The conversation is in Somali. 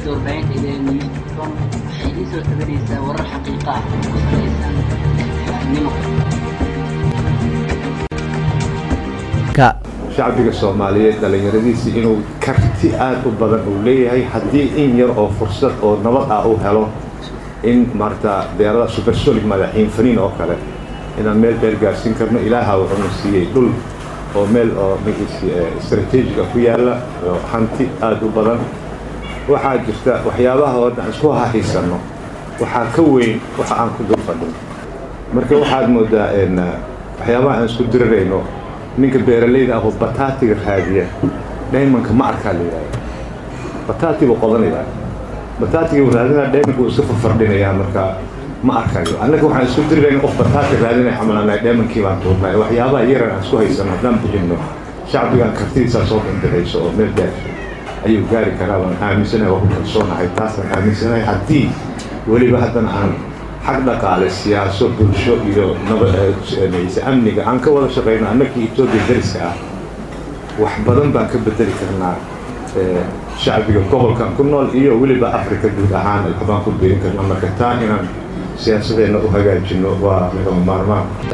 shabakadda warbaahinta idee newscom waxay idiin soo tabanaysaa warar xaqiiqa ah oo ku salaysan nimo shacbiga soomaaliyeed dhallinyaradiisa inuu karti aad u badan uu leeyahay haddii in yar oo fursad oo nabad ah uu helo in maarata deerada supersonic madaxiin faniin oo kale inaan meel dheer gaarsiin karno ilaaha wuxuuna siiyey dhul oo meel oo magiisi istrateejiga ku yaalla oo hanti aad u badan waxaa jirta waxyaabaha oo dhan isku hahiisanno waxaa ka weyn waxa aan ku dul fadhin marka waxaad moodaa waxyaabaha aan isku dirirayno ninka beeralayda ah oo bataatiga raadiya dhaymanka ma arkaa la yidhahda bataati buu qodanayaa bataatiga buu raadinaya dhaymanka wuu iska fafardhinayaa marka ma arkayo annaga waxaan isku dirirayna qof bataati raadinaya xamalanay dhaymankii baan tuurnay waxyaabaha yaran aan isku haysano haddaan bixinno shacbigan kartidiisaa soo bandixayso oo meel gaar ayuu gaari karaa baan aaminsanahay waa ku kalsoonahay taasaan aaminsanahay haddii weliba haddana aan xag dhaqaale siyaaso bulsho iyo nabadse amniga aan ka wada shaqayno annagii etoobiya dariska ah wax badan baan ka bedeli karnaa shacbiga gobolkan ku nool iyo weliba africa guud ahaan waxbaan ku biirin karnaa marka taa inaan siyaasadeenna u hagaajino waa lagama maarmaan